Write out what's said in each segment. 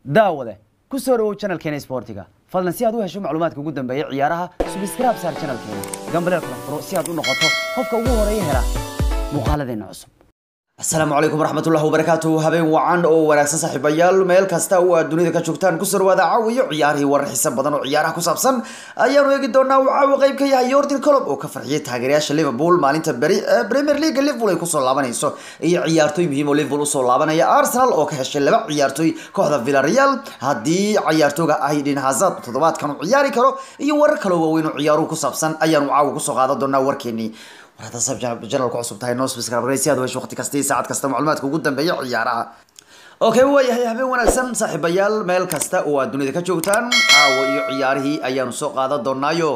daawade ku soo dhawow channelkeena isboortiga fadlan si aad u hesho macluumaadka ugu dambeeya ciyaaraha subscribe saar channelkeena gambaleel kala furo si aad u noqoto qofka ugu horeeya hela muuqaaladeena cusub asalaamu calaykum waraxmatullahi wabarakaatu habeen wacan oo wanaagsan saaxiibayaal meel kasta oo aad dunida ka joogtaan kusoo dhawaada caawiyo ciyaarihii warar xiisa badan oo ciyaaraha ku saabsan ayaanu eegi doonaa uu caawi qayb ka yahay yordan colob oo ka farxiyay taageerayaasha liverpool maalinta beri ee premier league liverpool ay kusoo laabanayso iyo ciyaartoy muhiim oo liverpool usoo laabanaya arsenal oo ka heshay laba ciyaartoy kooxda villarreal haddii ciyaartooga aydin hazard toddobaadkan uu ciyaari karo iyo warar kaloo waaweyn oo ciyaaruhu ku saabsan ayaanu caawi kusoo qaadan doonaa warkeenii warada sab janalku cusub tahay noo subscribe si aad u hesho waqti kasta iyo saacad kasta macluumaadka ugu dambeeya ciyaaraha okay waayahay habeen wanaagsan saaxiibayaal meel kasta oo aad dunida ka joogtaan caawa iyo ciyaarihii ayaanu soo qaadan doonaayo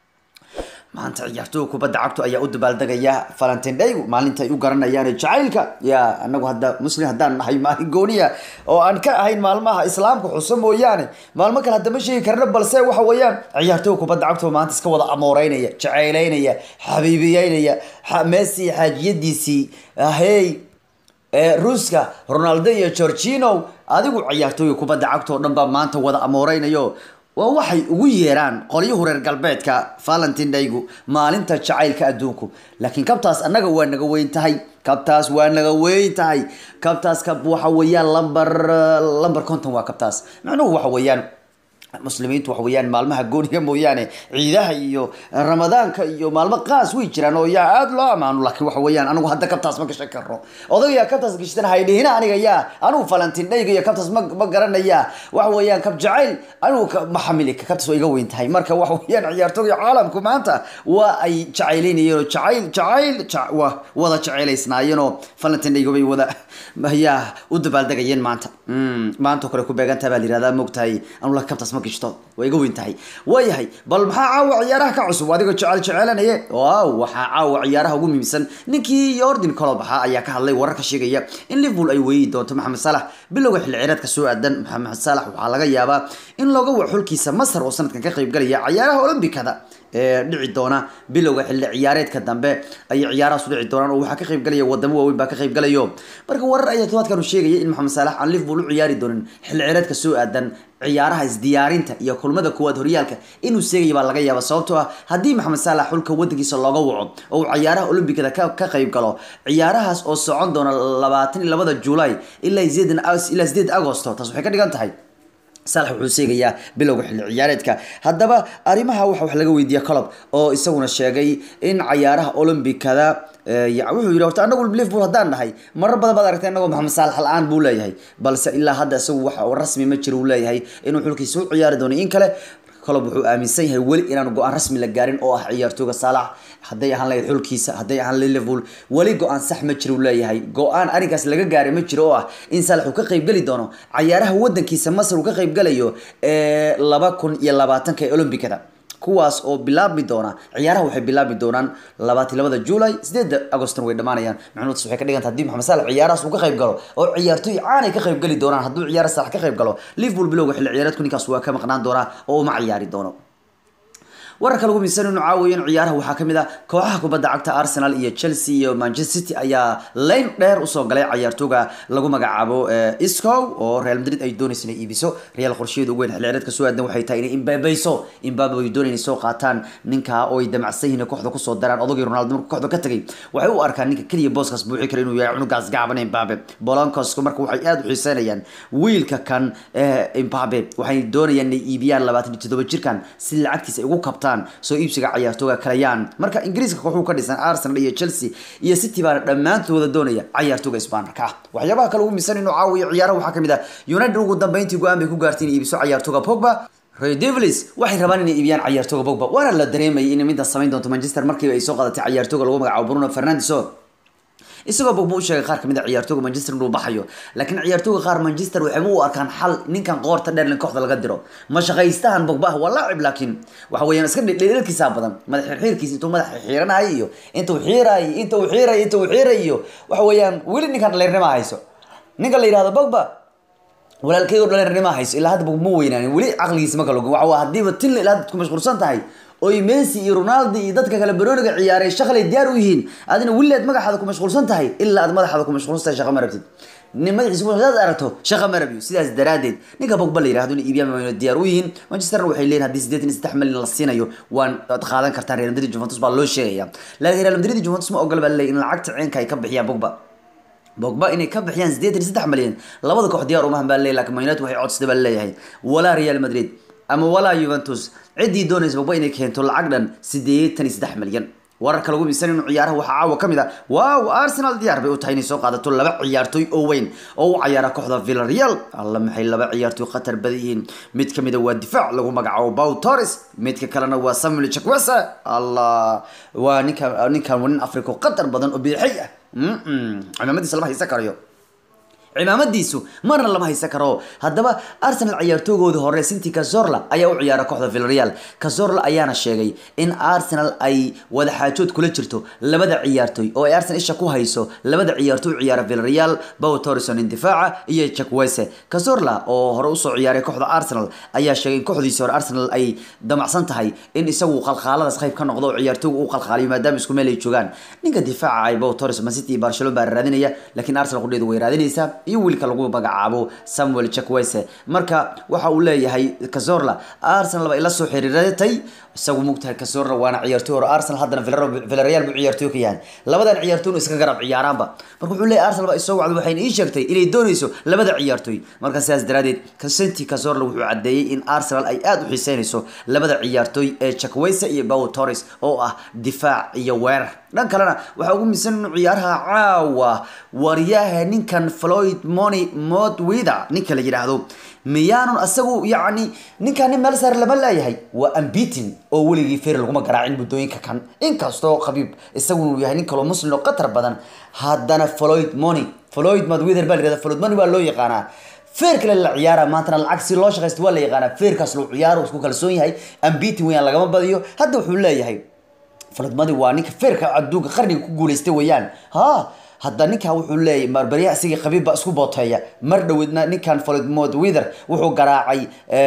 maanta ciyaartooga kubadda cagtu ayaa u dabaaldegaya valentin day maalinta ay u garanayaan jacaylka ya anagu hadda muslim haddaan nahay maalin gooniya oo aan ka ahayn maalmaha islaamka xuso mooyaane maalmo kale hadda ma sheegi karna balse waxa weeyaan ciyaartooga kubadda cagtu maanta iska wada amooreynaya jacayleynaya xabiibiyeynaya messi xaajiyadiisii hey ruuska ronaldo iyo georgino adigu ciyaartooga kubadda cagta oo dhan baa maanta wada amooreynayo waa waxay ugu yeeraan qolyuhu reer galbeedka valentin daygu maalinta jacaylka adduunku laakiin kabtaas annaga waa naga weyn tahay kabtaas waa naga weyn tahay kabtaas kab waxa weeyaan lamber lamber conton waa kabtaas macnuhu waxa weeyaan muslimiintu waxa weeyaan maalmaha gooniga mooyaane ciidaha iyo ramadaanka iyo maalmo qaas way jiraan oo yaa aada loo amaano laakiin waxa weeyaan anigu hadda kabtaas ma gashan karno odagayaa kabtaas gashtan haydhihina aniga yaa anigu valentin dhayga iyo kabtaas ma ma garanaya waxa weeyaan kab jacayl anigu ma xamili kabtaas waa iga weyn tahay marka waxa weeyaan ciyaartooga caalamku maanta waa ay jacayleynayeen oo jacayl jacayl waa wada jacaylaysnaayeenoo valentin dhayga bay wada yaa u dabaaldegayeen maanta maanta kale ku beegantaha baa la yihahdaa mogtahay anu la kabtaas ma gishto waa iga weyn tahay waayahay bal maxaa caawa ciyaaraha ka cusub adigoo jecel jecelanaye waaw waxaa caawa ciyaaraha ugu muhiimsan ninkii yordan colob ahaa ayaa ka hadlay warar ka sheegaya in liverpool ay weeyi doonto maxamed salax bilowga xilli ciyaareedka soo aadan maxamed salax waxaa laga yaabaa in looga wac xulkiisa masar oo sanadkan ka qaybgalaya ciyaaraha olombikada ee dhici doona bilowga xilli ciyaareedka dambe ayay ciyaarahaas u dhici doonaan oo waxaa ka qaybgalaya wadamo waaweyn baa ka qaybgalayo marka warar ayaa todobaadkan uu sheegaya in maxamed salax aan liverpool u ciyaari doonin xilli ciyaareedka soo aadan ciyaaraha isdiyaarinta iyo kulmada koowaad horyaalka inuu seegaya baa laga yaaba sababtoo ah haddii maxamed saalax xulka wadankiisa looga waco oo uu ciyaaraha olombikada ka ka qayb galo ciyaarahaas oo socon doona labaatan iyo labada juulay ilaa sideedan ilaa sideed agosto taas waxay ka dhigan tahay salax wuxuu seegayaa bilowga xilli ciyaareedka haddaba arrimaha waxa wax laga weydiiya colob oo isaguna sheegay in ciyaaraha olombikada wuxuu yidhi horta anagu liverpool haddaan nahay marar badan baad aragtay anagoo maxamed saalax la-aan buu leeyahay balse ilaa hadda isagu wax rasmi ma jiro uu leeyahay inuu xulkiisa u ciyaari doono in kale colob wuxuu aaminsan yahay weli inaan go-aan rasmi la gaarin oo ah ciyaartooga saalax hadday ahaan lahayd xulkiisa hadday ahaan lahayd liverpool weli go-aan sax ma jiro uu leeyahay go-aan arrinkaas laga gaaray ma jiro oo ah in saalax uu ka qaybgeli doono cayaaraha wadankiisa masar uu ka qaybgalayo ee laba kun iyo labaatanka ee olombikada kuwaas oo bilaabmi doona ciyaaraha waxay bilaabmi doonaan labaatan labada juulay sideeda agoston way dhamaanayaan macnuudtaas waxay ka dhiganta hadii maxamed saalax ciyaarahaas uu ka qayb galo oo ciyaartooy caanay ka qayb gali doonaan hadduu ciyaara saalax ka qayb galo liverpool bilowga xilli ciyaareedku ninkaas waa ka maqnaan doonaa oo uma ciyaari doono wararka lagu miisan inuu caawiyo in ciyaaraha waxaa kamid ah kooxaha kubadda cagta arsenal iyo chelsea iyo manchester city ayaa layn dheer usoo galay ciyaartooga lagu magacaabo isco oo real madrid ay doonaysa inay iibiso real qorsheedu ugu weyn xilli ciyaareedka soo aadan waxay tahay inay imbabeyso imbabe ay doonayaan inay soo qaataan ninka oo ay damacsan yihiin kooxda kusoo daraan odagii ronaldo markuu kooxda ka tagay waxay u arkaan ninka keliya booskaas buuxi kara inuu yahay cunugaas gaaban imbabe bolonkosku marka waxay aada u xiiseynayaan wiilka kan imbabe waxay doonayaan inay iibiyaan labaatan iyo toddoba jirkan si lacagtiisa ay ugu kabtaan soo iibsiga ciyaartooga kalayaan marka ingiriiska kooxuu ka dhisan arsenal iyo chelsea iyo city baana dhammaantooda doonaya ciyaartooga isbaanarka ah waxyaabaha kale ugu miisan inuu caawiyo ciyaaraha waxaa kamid ah united ugu dambeyntii go-aan bay ku gaartay inay iibiso ciyaartooga pogba Ray Devils waxay rabaan inay iibiyaan ciyaartooga Pogba waana la dareemayay in midda samayn doonto Manchester markii ay soo qadatay ciyaartooga lagu magacaabo Bruno Fernandes isagoo Pogba u sheegay qaar kamid ah ciyaartooga Manchester inuu baxayo laakiin ciyaartooga qaar Manchester waxay u arkaan xal ninkan qoorta dheer in kooxda laga diro ma shaqaystahan Pogba waa laacib laakiin waxa weeyaan iska dhidhiilkiisa badan madax xirxiirkiisa intuu madax xiiranayo iyo intuu xiirayo intuu xiirayo intuu xiirayo waxa weeyaan weli ninkan dhaliirnimo hayso ninka la yiraahdo Pogba walaalkay oo dhaliirnimo hayso ilaa hadda Pogba ma weynaanin weli caqligiisa ma kala waxa waa hadiiba tin ilaa hadda ku mashquulsan tahay oy messi iyo ronaldo iyo dadka kale baroniga ciyaaray shaqalay diyaar u yihiin adina welileed magaxaada ku mashquulsan tahay ilaa aad madaxaada ku mashquulsan tahay shaqa ma rabtid nin madaxiisa ku hadaad aragto shaqa marabiyo sidaas daraadeed ninka bogba la yirahdo in iibiyaan wayna diyaar u yihiin manchester waxay leeyihin haddii sideetan iyo saddex milyan la siinayo waan ad qaadan kartaa real madrid juventus baa loo sheegaya laakiin real madrid juventus ma ogola baa laleeyahy in lacagta ceenka ay ka bixiyaan bogba bogba inay ka bixiyaan sideetan iyo saddex milyan labada koox diyaar umahan baa leeyahy lakin man united waxay codsatay baa leeyahay walaa real madrid ama walaa juventus ciddii doonaysa bogba inay keento lacag dhan sideetan iyo saddex milyan wararka lagu miisan inuu ciyaaraha waxaa caawa ka mid ah waaw arsenal diyaar bay u tahay inay soo qaadato laba ciyaartoy oo weyn oo u cayaara kooxda villarreal alla maxay laba ciyaartoy khatar badan yihiin mid ka mida waa difaac lagu magacaabo bow torres midka kalena waa samuel chakwesa allah waa ninka ninkan waa nin africa oo khatar badan oo bidixay ah cimaamadiisa lama haysan karayo cimaamadiisu marna lama haysan karo haddaba arsenal ciyaartoogooda hore sinti cazorla ayaa u ciyaara kooxda villarreal cazorla ayaana sheegay in arsenal ay wadaxaajood kula jirto labada ciyaartoy oo ay arsenal isha ku hayso labada ciyaartoy u ciyaara villarreal bow torrison in difaaca iyo jakwese cazorla oo hore usoo ciyaaray kooxda arsenal ayaa sheegay in kooxdiisii hore arsenal ay damacsan tahay in isagu qalqaaladaas qayb ka noqdo oo ciyaartooyga u qalqaaliyo maadaama isku meel ay joogaan ninka difaaca ay bow torres man city iyo barcelona baa raadinaya laakiin arsenal qudheedu way raadinaysaa iyo wiilka lagu magacaabo samuel chakwese marka waxa uu leeyahay cazorla arsenal bay la soo xiriiratay isagu mugtahay cazorla waana ciyaartoy hore arsenal haddana villarreal buu ciyaartoy ka yahay labadan ciyaartoyna iska garab ciyaaraanba marka wuxuu leeyahay arsenal baa isoo wacday waxayna ii sheegtay inay doonayso labada ciyaartoy marka sidaas daraadeed santi cazorla wuxuu caddeeyey in arsenal ay aada u xiiseynayso labada ciyaartoy ee chakwese iyo bow torres oo ah difaac iyo weerar dhan kalena waxaa ugu miisan inuu ciyaaraha caawa waryaha ninkan floyd moni modwither ninka la yidhaahdo miyaanun asagu yacni ninkan nin meel saar lama leeyahay waa ambitin oo weligii fer laguma garaacin muddooyinka kan inkastoo khabiib isagunu yahay nin kaloo muslim oo qatar badan haddana floyd moni floyd modwither baa la yihahda floyd moni waa loo yaqaanaa feer kale la ciyaara maantana lacag si loo shaqaysto waa la yaqaanaa feerkaas loo ciyaaro isku kalsoon yahay ambitin weyaan lagama badiyo hadda wuxuu leeyahay floyd waa ninka feerka adduunka qarniga ku guuleystay weeyaan ha hadda ninkan wuxuu leeyahy marbarya isagii qabiib baa isku booteeya mar dhoweedna ninkan floyd wither wuxuu garaacay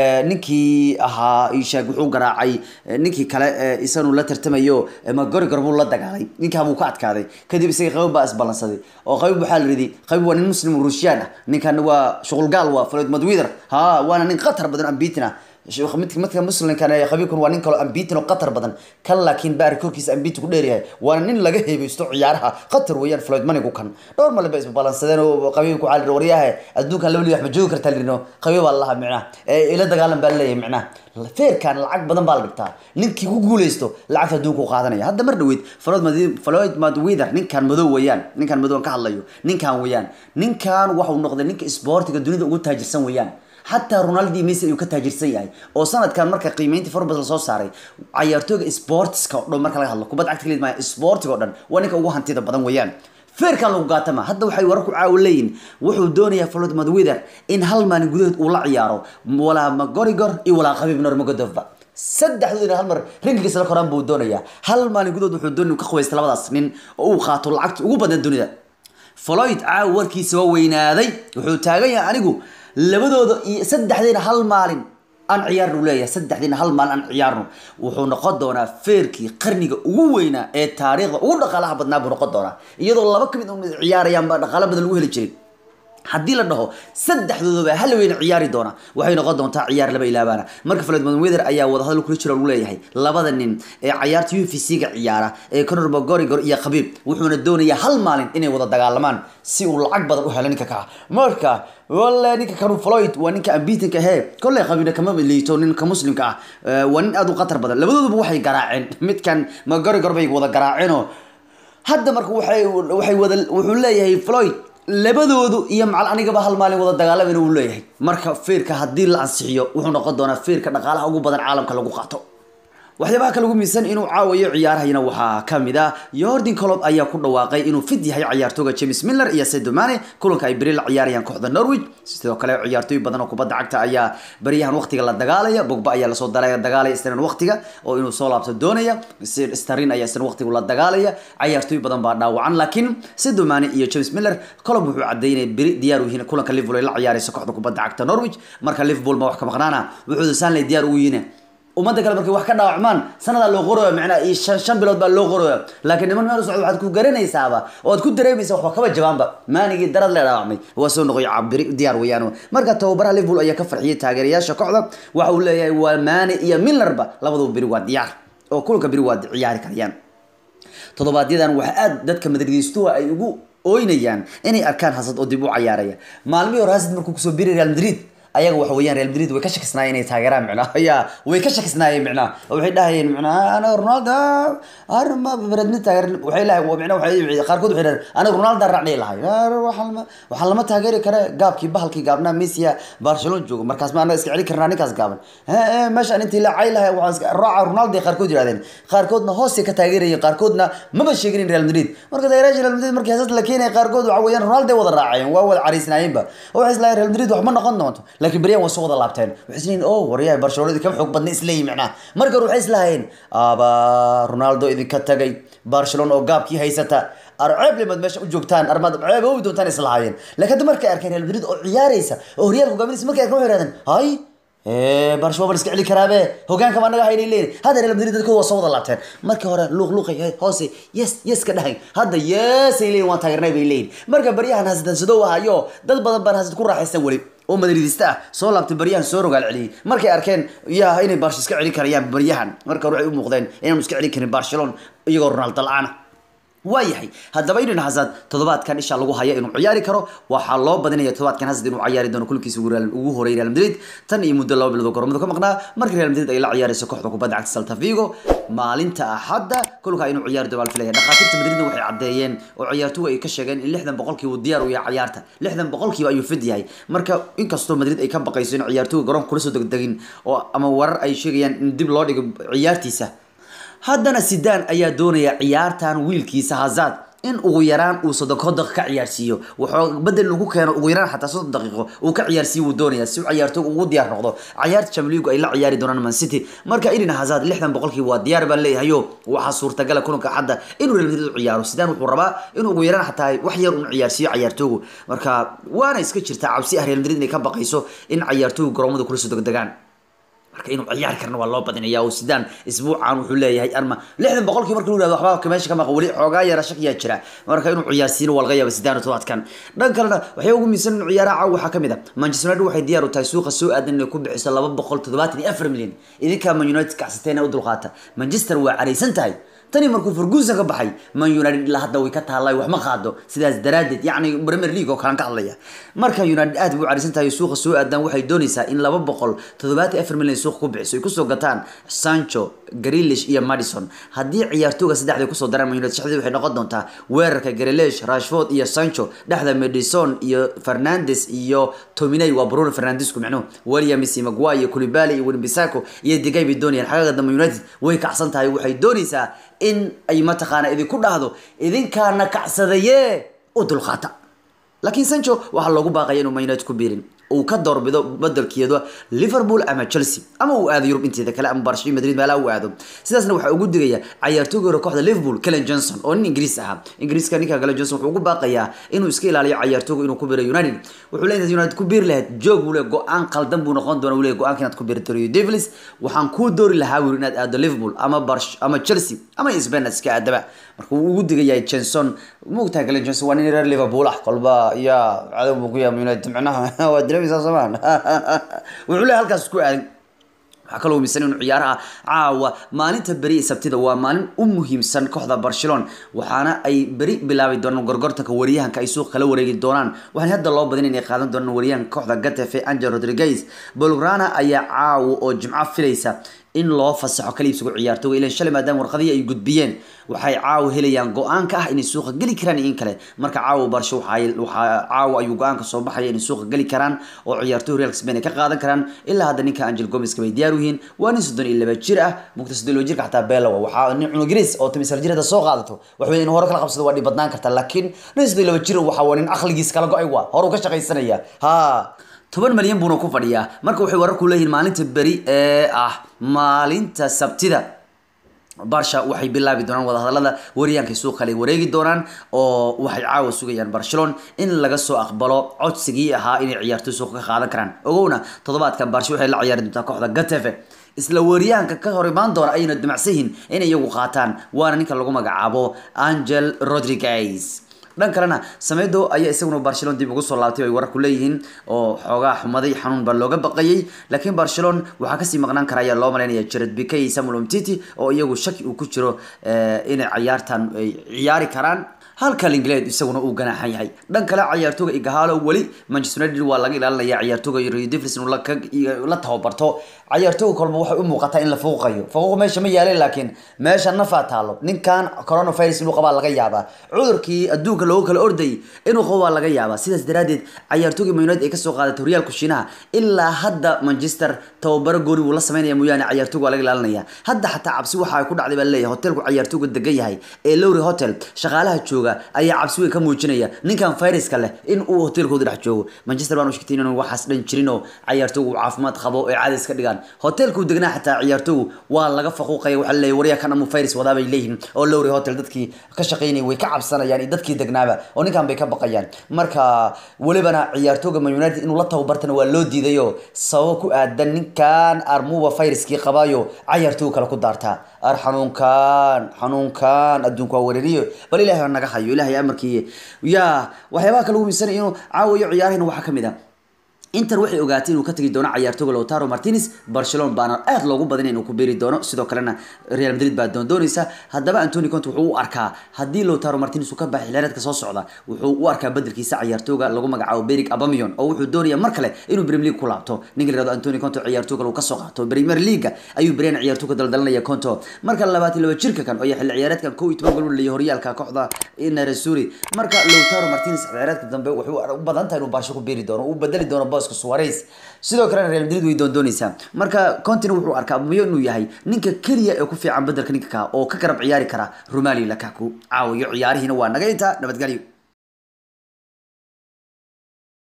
ninkii ahaa ishaag wuxuu garaacay ninkii kale isanu la tartamayo magorigor buu la dagaalay ninkaa buu ka adkaaday kadib isagii qabiib baa isballansaday oo qabiib waxaa la yidhi qabiib waa nin muslim ruushiyaan ah ninkan waa shuqulgaal waa floyd wither ha waana nin khatar badan ambitin ah midka muslimkan khabiibkan waa nin kaloo ambitin oo qatar badan kan laakiin baari korkiisa ambitin ku dheeryahay waana nin laga heebeysto ciyaaraha qatar weeyaan floyd manigu kan dhowr male ba isbalansadeen oo qabiibku waxaa lihi waryaha adduunkan laba wax ma joogi kartaa lirino qabiib baa lalaha micnaha ila dagaalan baa laleeyahay micnaha feerkan lacag badan baa la dhigtaa ninkii ku guuleysto lacagta adduunka u qaadanaya hadda mar dhaweyd floyd madwither ninkan madow weeyaan ninkan madow ka hadlayo ninkan weeyaan ninkan waxau noqday ninka isboortiga dunida ugu taajirsan weeyaan xataa ronaldi messi ayuu ka taajirsan yahay oo sanadkan marka qiimeyntii forbes la soo saaray cayaartooyga sportska oo dhan marka laga hadlo kubadda cagta kaliya maaha sportiga oo dhan waa ninka ugu hantida badan weeyaan feerkan lagu gaatama hadda waxay wararku caawa leeyihin wuxuu doonayaa floyd madwither in hal maalin gudahood uu la ciyaaro walaa magorigor iyo walaa qabiib normagodova saddexdoodina hal mar ringigiisa la koraan buu doonayaa hal maalin gudahood wuxuu doonaya ka qubaysta labadaas nin oo uu qaato lacagta ugu badan dunida floyd caawa warkiisa waa weynaaday wuxuu taagan yahay anigu labadooda iyo saddexdiina hal maalin aan ciyaarnu leeyahay saddexdiina hal maalin aan ciyaarno wuxuu noqon doonaa feerkii qarniga ugu weynaa ee taariikhda ugu dhaqaalaha badnaa buu noqon doonaa iyadoo laba ka mid ciyaarayaan baa dhaqaalo badan lagu heli jiray haddii la dhaho saddexdoodaba hal weyna ciyaari doona waxay noqon doontaa ciyaar laba ilaabaana marka floyd mayweather ayaa wadahadal kula jira lagu leeyahay labada nin ee cayaarta u f c-ga ciyaara ee conor mcgregor iyo khabiib wuxuuna doonayaa hal maalin inay wada dagaalamaan si uu lacag badan u helo ninka kaa marka wale ninka kanu floyd waa ninka ambitinka ahee kolley khabiibna kama liito ninka muslimka ah waa nin aad u khatar badan labadooduba waxay garaaceen midkan mcgregor bay wada garaaceenoo hadda marka waxay waxay wada wuxuu leeyahay floyd labadoodu iyo macal anigaba hal maalin wada dagaalamayna uu leeyahay marka feerka haddii la ansixiyo wuxuu noqon doonaa feerka dhaqaalaha ugu badan caalamka lagu qaato waxyaabaha kale ugu miisan inuu caawayo ciyaarahayna waxaa kamid ah yordan colob ayaa ku dhawaaqay inuu fid yahay ciyaartooga james miller iyo sedo mane kulanka ay beri la ciyaarayaan kooxda norwich sidoo kale ciyaartooy badan oo kubadda cagta ayaa baryahan waqtiga la dagaalaya bogba ayaa lasoo dagaalaya isnan waqtiga oo inuu soo laabto doonaya starin ayaa isna waqtiga la dagaalaya ciyaartooy badan baa dhaawacan laakiin sedo mane iyo james miller colob wuxuu cadeynaya beri diyaar u yihiin kulanka liverpool ay la ciyaarayso kooxda kubadda cagta norwich marka liverpool ma wax ka maqnaana wuxuu saanley diyaar ugu yihiin ummadda kale markay wax ka dhaawacmaan sanadaa loo qoraya macnaa iyo shan shan bilood baa loo qoraya laakiin niman meel u socda waxaad ku garanaysaaba oo aad ku dareemaysa waxba kaba jabaanba maanigii darad lee dhaawacmay waa soo noqoy cabiri diyaar weeyaan marka tababaraha liverpool ayaa ka farxiyay taageerayaasha kooxda waxa uu leeyahay waa maani iyo milnerba labaduba beri waa diyaar oo kulanka beri waa ciyaari karayaan todobaadyadan waxaa aad dadka madridiistuha ay ugu ooynayaan inay arkaan hasad oo dib u cayaaraya maalmihii hore hasad markuu kusoo biri real madrid ayaga waxa weeyaan real madrid way ka shakisnaayeen inay taageeraan micnaha ya way ka shakisnaayeen micnaha oo waxay dhahayeen micnaha anaga ronaldo arma beredni taageer waxay lahay micnaha waxay qaarkood waxay dhaheen anaga ronaldo raacnay lahay waxaan lama waxaan lama taageeri kare gaabkii bahalkii gaabnaa messi barcelona joogo markaas ma anaga iska celi karnaa ninkaas gaaban meeshaan intii la cay lahay waxaan iska raaca ronaldo ay qaarkood yidhahdeen qaarkoodna hoosay ka taageerayeen qaarkoodna maba sheegin real madrid marka taageerayaasha real madrid markii hasad la keenaya qaarkood waxa weeyaan ronaldo wada raacayeen waa wada cariisnaayeenba oo waxay islaayeen real madrid wax ma noqon doonto laakiin beryahan waa soo wada laabteen waxay isleeyihin oh waryahay barcelonadii kama xoog badna isleeyihin macnaha marka hore waxay islaahayeen aba ronaldo idinka tagay barcelona oo gaabkii haysata arceeb limaad meesha u joogtaan armaad ceeb oobi doontaan islahaayeen laakiin hadda markay arkeen real madrid oo ciyaaraysa oo horyaalka hogaaminaysa markay arkeen waxay yidhahdeen hay barcelona bal iska celi karaabe hogaanka baa naga haynay leeyihin hadda real madrid dadkooda waa soo wada laabteen markii hore luuq luuqay hoose yes yes ka dhahayn hadda yes ay leeyihin waan taageernay bay leeyihin marka baryahan hasadan sidow ahayo dad badan baan hasad ku raaxaysan weli oo madridista ah soo laabtay baryahan soo rogaal celiyey markay arkeen ya inay barsh iska celi karayaan baryahan marka hore waxay u muuqdeen inaanu iska celin karin barcelona iyagoo ronaldo la-aana waayahay haddaba eden hazard toddobaadkan isha lagu haya inuu ciyaari karo waxaa loo badinaya toddobaadkan hazard inuu ciyaari doono kulkiisa ugu horeeyay real madrid tan iyo muddo laba bilood oo gormadu ka maqnaa markii real madrid ay la ciyaarayso kooxda kubadda cagta salta vigo maalinta axadda kulka inuu ciyaari doono baa filaya dhakhaatiirta madridna waxay caddeeyeen oo ciyaartuhu ay ka sheegeen in lixdan boqolkiiba uu diyaar u yahay ciyaarta lixdan boqolkiiba ayuu fid yahay marka inkastoo madrid ay ka baqayso in ciyaartuhu garoonka kula soo degdegin oo ama warar ay sheegayaan in dib loo dhigo ciyaartiisa haddana sidaan ayaa doonaya ciyaartan wiilkiisa hazard in ugu yaraan uu soddon daqiiqo ka ciyaarsiiyo wuxuu bedel lagu keeno ugu yaraan xataa soddon daqiiqo uu ka ciyaarsiiyo wuu doonaya si ciyaartoy ugu diyaar noqdo ciyaarta Champions League ay la ciyaari doonaan Man City marka Eden Hazard 60% waa diyaar baan leeyahay waxa suurtagal ah kulanka xadda inuu Real Madrid u ciyaaro sidaan wuxuu rabaa inuu ugu yaraan xataa wax yar uu ciyaarsiiyo ciyaartooygu marka waana iska jirtaa cabsi ah Real Madrid inay ka baqayso in ciyaartooygu garoomada kula soo degdegaan marka inuu ciyaari karna waa loo badinaya oo sidaan isbuucan wuxuu leeyahay arma lixdan boqolkii marka uu yidhahdo waxba meesha ka maqa weli xoogaa yara shakiyaa jira marka inuu ciyaarsiino waa laga yaaba sidaan todobaadkan dhan kalena waxay ugu miisan inuu ciyaaraha caawa waxaa kamid ah manchester united waxay diyaar u tahay suuqa soo aadan inay ku bixiso laba boqol toddobaatan iyo afar milyan idinkaa man united kacsateena u dulqaata manchester waa caraysan tahay tani markuu ferguson ka baxay man united ilaa hadda way ka taallay wax ma qaado sidaas daraadeed yacni premier league oo kalan ka hadlaya marka united aad bay u carisan tahay suuqa soo aadan waxay doonaysaa in laba boqol toddobaatan afar milyan suuqa ku bixiso ay kusoo gataan sancho grilish iyo madison haddii ciyaartooga saddexda kusoo daraan man united shaxdii waxay noqon doontaa weerarka grilish rashford iyo sancho dhexda madison iyo fernandes iyo tominay waa bruno fernandesku micnuhu williams iyo maguire iyo kulibali iyo winbisako iyo digay bay doonayaan xagaga dambe united way kacsan tahay waxay doonaysaa in ay mataqaana idinku dhahdo idinkaana kacsadaye u dulqaata laakiin sancho waxaa loogu baaqaya inuu man united ku biirin uu ka doorbido bedelkeeda liverpool ama chelsea ama uu aado yurub inteeda kale ama barcelona madrid meelaha uu aado sidaasna waxaa ugu digaya ciyaartooyga hore kooxda liverpool kellen johnson oo nin ingiriis ahaa ingiriiska ninka kellen johnson wuxuu ugu baaqayaa inuu iska ilaaliyo ciyaartooyga inuu ku biro united wuxuu leeyahay united ku biiri lahayd joog buu leeyahay go-aan qaldan buu noqon doona uu leeyahay go-aanka inaad ku biiri doono devils waxaan kuu doori lahaa wiil inaad aado liverpool ama barsh ama chelsea ama spain iska aadaba marka uu ugu digayahay johnson moogtahay kellen johnson waa nin reer liverpool ah kolba ya cadow buu ku yahay united micnaha waa dilamaysaa somaan wuxuu leeyahay halkaas isku aadan waxaa kaloo misan inuu ciyaaraha caawa maalinta beri ee sabtida waa maalin u muhiimsan kooxda barcelona waxaana ay beri bilaabi doonaan gorgortanka wariyahanka ay suuq kala wareegi doonaan waxaana hadda loo badin inay qaadan doonaan wariyahanka kooxda gatafe angel rodriguez bolgrana ayaa caawa oo jimco filaysa in loo fasaxo kala iibsigo ciyaartooga ilan shalay maadaama warqadihii ay gudbiyeen waxay caawa helayaan go-aanka ah inay suuqa geli karaan iyo in kale marka caawa barsho waxaa caawa ayuu go-aanka soo baxaya inay suuqa geli karaan oo ciyaartooy real spain ay ka qaadan karaan ilaa hadda ninka angel gomeska bay diyaar u yihiin waa nin soddon iyo laba jir ah mugta soddon iyo laba jirka xataa beelawa waxaa nin cunugris oo tamisar jir hadda soo qaadato waxwey in hore kala qabsado waa dhib badnaan karta laakiin nin soddon iyo laba jir waxa waa nin aqligiis kala go-ay waa hore uu ka shaqaysanaya ha toban malyan buuna ku fadhiyaa marka waxay wararku leeyihiin maalinta beri ee ah maalinta sabtida barsha waxay bilaabi doonaan wadahadalada wariyaanka suuq kale wareegi doonaan oo waxay caawa sugayaan barcelona in laga soo aqbalo codsigii ahaa inay ciyaartoy suuqa ka qaadan karaan ogowna toddobaadkan barsha waxay la ciyaari doontaa kooxda gatefe isla weeryahanka ka hor imaan doona ayayna damacsan yihiin inay iyagu qaataan waana ninka lagu magacaabo angel rodriguez dhan kalena samedo ayaa isaguna barcelona dib ugu soo laabtay ay wararku leeyihiin oo xoogaa xumaday xanuun baa looga baqayay laakiin barcelona waxaa kasii maqnaan kara ayaa loo malaynaya jared bika iyo samuel umtiti oo iyagu shaki uu ku jiro inay ciyaartan ay ciyaari karaan halka ingleed isaguna uu ganaaxan yahay dhan kale ciyaartooga igahalo weli manchester united waa laga ilaalinaya ciyaartooga rio devils inuu la tababarto ciyaartooga kolba waxay u muuqataa in la fuuqayo fuuq meesha ma yaalin laakiin meesha nafaa taalo ninkan coronavirus inuu qabaa laga yaabaa cudurkii adduunka loogu kala ordayay inuu qabo waa laga yaabaa sidaas daraadeed ciyaartooga man united ay kasoo qaadatay horyaalku shiinaha ilaa hadda manchester tababaro gooni wuu la sameynaya mooyaane ciyaartooga waa laga ilaalinaya hadda xataa cabsi waxa ay ku dhacday baa leeyahay hotelku ciyaartooga degan yahay ee lowry hotel shaqaalaha jooga ayaa cabsi weyn ka muujinaya ninkan viruska leh in uu hotelkooda dhex joogo manchester baan u sheegtay inaan waxaas dhan jirin oo ciyaartoogu uu caafimaad qabo ee caadis ka dhigaan hotelku degnaa xataa ciyaartoogu waa laga faquuqaya waxaa leeyahay waryaa kan amu virus wadaa bay leeyihiin oo lowry hotel dadkii ka shaqaynayay way ka cabsanayaan iyo dadkii degnaaba oo ninkan bay ka baqayaan marka welibana ciyaartooga man united inuu la tababartana waa loo diidayo sababo ku aadan ninkan armuba viruskii qabaayo ciyaartooga kale ku daartaa ar xanuunkan xanuunkan adduunka waa weerariyo bal ilahay naga hayo ilahay amarkii yaa waxyaabaha kale ugu miisanaya inuu caawayo ciyaarahayna waxaa kamid a inter waxay ogaatay inuu ka tagi doono ciyaartooga lautaro martinez barcelona baana aad loogu badan inuu ku beeri doono sidoo kalena real madrid baa doondoonaysa haddaba antoni conte wuxuu u arkaa haddii lautaro martinez uu ka baxay xilaareedka soo socda wuxuu u arkaa bedelkiisa ciyaartooga lagu magacaabo berig abamion oo wuxuu doonaya mar kale inuu premier league ku laabto ninka la yihahdo antoni conte ciyaartooga uu kasoo qaato premier league ayuu beryan ciyaartooga daldalanaya conto marka labaatan laba jirka kan oo xilli ciyaareedkan kow iyo toban gol u leeyahay horyaalka kooxda naresuri marka lautaro martinez ciyaareedka dambe wuxuu u badan tahay inuu baasho ku beeri doono uu bedeli doono booska suarez sidoo kalena real madrid way doondoonaysaa marka contin wuxuu arkaa abumiyo inuu yahay ninka keliya ee ku fiican bedelka ninka ka oo ka garab ciyaari kara romali lakaku caawiyo ciyaarihiina waa naga intaa nabadgelyo